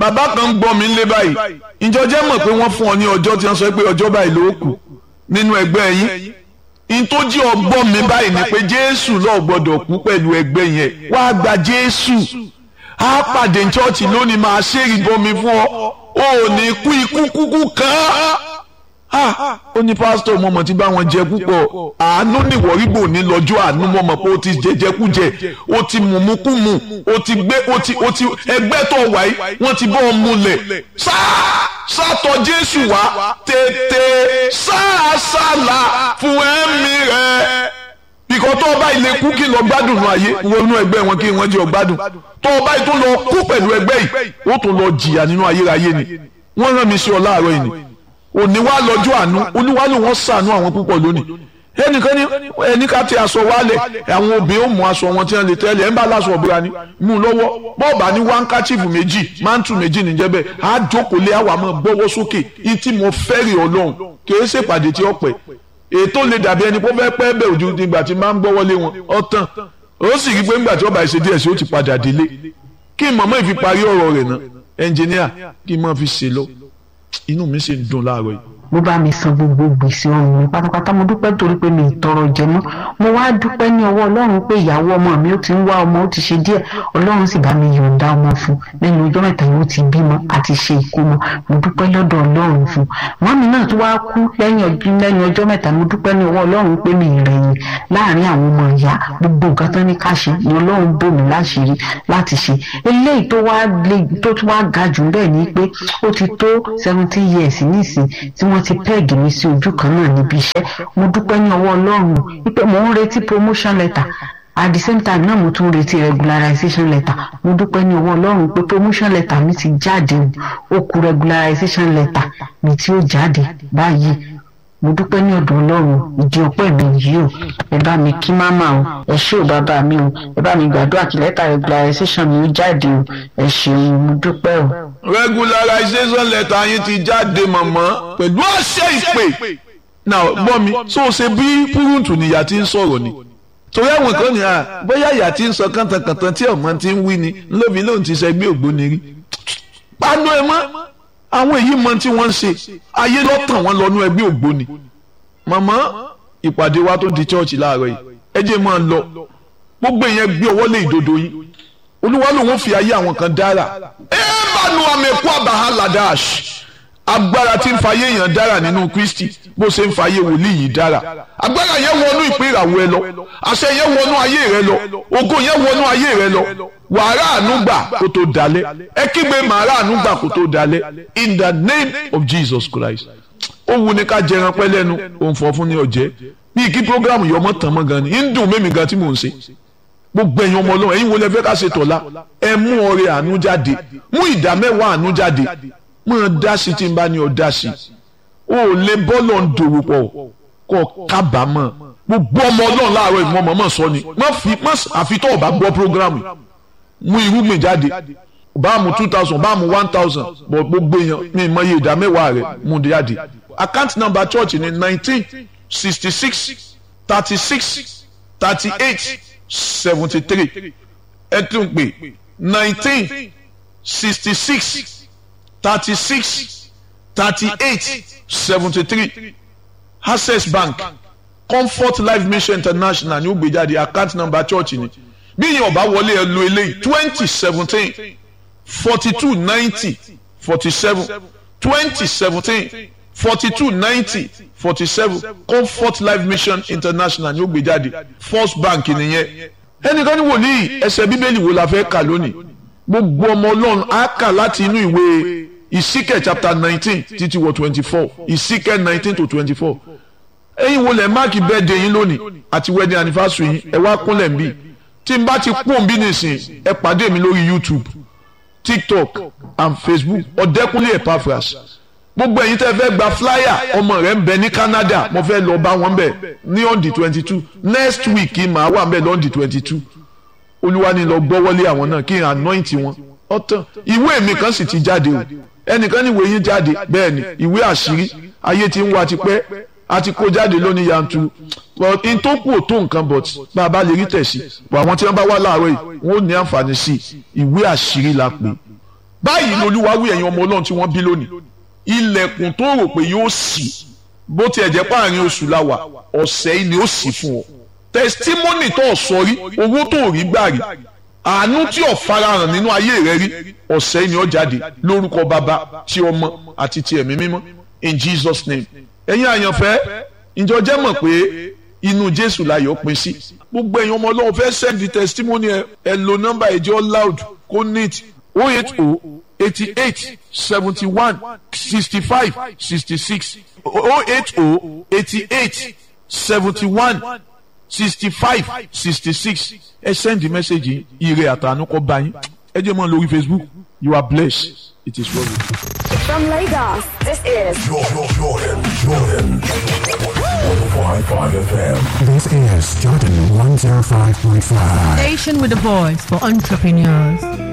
bàbá kan ń gbọ́ mi lé báyìí ìjọ jẹ́ mọ̀ pé wọ́n fún ọ ní ọjọ́ tí wọ́n sọ pé ọjọ́ báyìí ló kù nínú ẹgbẹ́ yín ìtòjí ọgbọ́n mi báyìí ni pé jésù lọ́ọ̀ gbọ́dọ̀ kú pẹ̀lú ẹgbẹ́ yẹn wá gba jésù á pàdé chọ́ọ̀chì lónìí máa ṣe ìbomi fún ọ ò ní kú ikú kúkú kan á ó ní pásítọ̀ mọ̀mọ́ tí bá wọn jẹ púpọ̀ àánú nìwọ̀rígbò ní lọ́jọ́ àánú mọ̀mọ́ pé ó ti jẹjẹkújẹ ó ti mùmúkùmù ó ti gbé ó ti ó ti ẹgbẹ́ tó wà yìí wọ́n ti bọ́ ọ múlẹ̀ sáà sátọ̀ jésù wá tètè sáàsálà fún ẹ̀mí rẹ̀ bìkọ́ tó o bá ilé kú kí lọ gbádùn nù ayé wọnú ẹgbẹ́ wọn kí wọ́n jẹ́ ọ gbádùn tó o bá yìí tó lọ kú pẹ̀lú ẹgbẹ́ yìí ó tó lọ jìyà nínú ayérayé ni wọ́n rán mi sí ọ láàárọ̀ yìí ni òní wá lọ́jọ́ àánú olúwa ló wọ́n sànú àwọn púpọ̀ lónìí ẹnìkan ní ẹni ká ti aṣọ wálẹ̀ àwọn obìnrin ó mú aṣọ wọn tí wọ́n lè tẹ́lẹ̀ ẹ̀ ń bá aláṣọ ọ̀bùra ni mú un lọ́wọ́ bọ́ọ̀bà ní wáńkàchífù méjì máńtù méjì níjẹ́ bẹ́ẹ̀ á jókòó lé àwọn àmọ́ gbọ́wọ́ sókè ìtì mo fẹ́rì ọlọ́run kì í ṣèpàdé tí ó pẹ́ ètò lè dàbí ẹni pé ó fẹ́ pẹ́ bẹ́ẹ̀ ojú nígbà tí máa ń gbọ́wọ́ lé wọn ọ̀tàn ó sì rí pé ńgbà tí ọba ìṣe díẹ̀ sí ó ti padà délé kí mọ̀mọ́ ìfi parí ọ̀rọ̀ rẹ̀ náà ẹnjìníà kí mọ̀ fi ṣe lọ inú mi sì ń dùn láàárọ̀ yìí ló bá mi san gbogbo gbèsè ọrùn mi pátápátá mo dúpẹ́ torí pé mi ì tọrọ jẹ mọ́ mo wá dúpẹ́ ní ọwọ́ ọlọ́run pé ìyàwó ọmọ mi ó ti ń wá ọmọ ó ti ṣe díẹ̀ ọlọ́run sì bá mi yọ̀ǹda ọmọ fún lẹ́nu ọjọ́ mẹ́ta yóò ti bímọ àti ṣe ìkómọ mo dúpẹ́ lọ́dọ̀ ọlọ́run fún wọn mi náà tó wá kú lẹ́yìn ọjọ́ mẹ́ta mo dúpẹ́ ní ọwọ́ ọlọ́run pé mi ìrẹ̀yìn láàrin àwọn ọmọ ìyá gbogbo nǹkan tán ní ká ṣe ni ọlọ́run bò mí láṣìírí láti ṣe eléyìí tó wá tó tún wá ga jù bẹ́ẹ̀ ni pé ó ti tó seventeen years nísìn tí wọ́n ti pẹ́ẹ̀gì mi sí ojú kan náà níbi iṣẹ́ mo dúpẹ́ ní ọwọ́ ọlọ́run wípé mò ń retí promotion letter at the same time náà mo tún retí regularization letter mo dúpẹ́ ní ọwọ́ ọlọ́run pé promotion letter mi ti jáde ó kù regularization letter mi tí ó jáde báyìí mo dúpẹ́ ní ọ̀dọ̀ ọlọ́run ìdí ọpẹ́ mi yìí o ẹ bá mi kí máma o ẹ ṣé o bàbá mi o ẹ bá mi gbàdúrà kí lẹ́tà regularization mi ó jáde o ẹ ṣeun mo dúpẹ́ o. regularization letter yín ti jáde mọ̀mọ́ pẹ̀lú àṣẹ ìpè now gbọ́ mi tó o ṣe bí púrúǹtù nìyà tí ń sọ̀rọ̀ ni torí àwọn kan ní à bóyá ìyá tí ń sọ kàntàkàntàn tí ọmọ ti ń wí ni lóbi lóun ti ṣẹgbẹ́ ògbóni rí panu ẹ mọ́ àwọn èyí mọ tí wọ́n ń ṣe ayé lọ́tàn wọn lọ́nu ẹgbẹ́ ògbóni màmá ìpàdé wa tó di chọ́ọ̀chì láàárọ̀ yìí ẹ jẹ́ máa lọ gbogbo ìyẹn gbé ọwọ́ lé ìdodo yín olúwa lòun fi ayé àwọn kan dára ẹ bá nu àmì ẹ̀kọ́ àbáhà ladash agbára tí ń fayé èèyàn dára nínú kristi bó ṣe ń fayé wòlíì yìí dára agbára yẹn wọnú ìpín ìràwọ̀ ẹ lọ àṣẹ yẹn wọnú ayé rẹ lọ ògo yẹn wọnú ayé rẹ lọ wàrà ànúgbà kó tó dalẹ̀ ẹ kígbe màrà ànúgbà kó tó dalẹ̀ in the name of jesus christ ó wu ni ká jẹran pẹ́ lẹ́nu òun fọ́ fún ní ọ̀jẹ́ bíi kí programu yọmọ tán mọ́ gan ni ń dùn mẹ́mi gan tí mò ń ṣe gbogbo ẹ̀yin ọmọ ọlọ́run ẹ̀yin wo lẹ fẹ́ ká ṣe tọ̀la ẹ mú ọrẹ àánú jáde mú ìdá mẹ́wàá àánú jáde máa dá sí tí n bá ní ọ dá sí o ò lè bọ́ọ̀lù ń dòwò pọ̀ kọ́ kábàámọ̀ gbogbo ọmọ ọlọ́run láàárọ̀ ìmọ̀ mọ̀mọ́ sọ ni má fi má àfi tó o bá gbọ́ programu mú irúgbìn jáde bá mu two thousand bá mu one thousand bọ̀ gbogbo èèyàn mi mọ iye ìdá mẹ́wàá rẹ̀ mú jáde account number church ni nineteen sixty six thirty six thirty eight seventy three ẹ tún pè nineteen sixty six thirty six thirty eight seventy three access bank comfort life mission international ní ó gbé jáde account number church ni bí yẹn ọba wọlé ẹ lo eléyìí twenty seventeen forty two ninety forty seven twenty seventeen forty two ninety forty seven comfort life mission international ní ó gbé jáde first bank nìyẹn ẹnìkan ní wòlíì ẹsẹ̀ bíbélì wo la fẹ́ kà lónìí gbogbo ọmọ ọlọ́run á kà láti inú ìwé ìsíkẹ̀ chapter nineteen títí wọ twenty four ìsíkẹ̀ nineteen to twenty four ẹ̀yin wo lẹ̀ máàkì birthday yín lónìí àti wedding anniversary yín ẹ wá kúnlẹ̀ ń bì tí n bá ti pọ́n bí nìsín ẹ pàdé mi lórí youtube tiktok and facebook ọ̀dẹ́kúnlé epaphras gbogbo ẹ̀yin tẹ́ fẹ́ gba flyer ọmọ rẹ̀ ń bẹ ní canada mo fẹ́ lọ bá wọn bẹ̀ ní on the twenty two next week màá wà bẹ̀ lọ́n the twenty two olúwa ni lọ gbọ́wọ́lé àwọn náà kí n anoint wọn ọ̀tàn ìwé mi kan sì ti jáde o ẹnìkan ní ìwé yín jáde bẹ́ẹ̀ ni ìwé àṣírí ayé ti ń wá tipẹ́ a ti kó jáde lónìí yanturu but in tó kù ò tó nǹkan but bá a bá lè rí tẹ̀sí but àwọn tí wọ́n bá wá láàárọ̀ yìí wọ́n ò ní àǹfààní sí ìwé àṣírí la pè báyìí lolúwa wí ẹ̀yin ọmọ ọlọ́run tí wọ́n bí lónìí ilẹ̀kùn tó rò pé yóò ṣí bó tiẹ̀ jẹ́ páàrin oṣù la wà ọ̀sẹ̀ yìí ni ó ṣí fún ọ testimony tó sọ rí owó tó rí gbà rí àánú tí ò farahàn nínú ayé rẹ rí ọ̀sẹ̀ yìí ni ó jáde lórúkọ bàbá tí ọmọ àti ti ẹ̀mí mímọ́ in Jesus name ẹ̀yin àyànfẹ́ ìjọ jẹ́ mọ̀ pé inú Jésù láyọ̀ pín sí gbogbo ẹ̀yin ọmọ ọlọ́run fẹ́ send the testimony ẹ ẹ lo nọ́mbà ẹ̀jẹ̀ loud kó neat oh eight oh eighty eight seventy one sixty five sixty six oh eight oh eighty eight seventy one sixty five sixty six ẹ send the message yìí ire àtànú kọ bá yín ẹ jẹ́ mọ́ lórí Facebook you are blessed it is well with you. From Lagos, this is Jordan, Jordan, Jordan. 105.5 FM. This is Jordan 105.5. Station with a voice for entrepreneurs.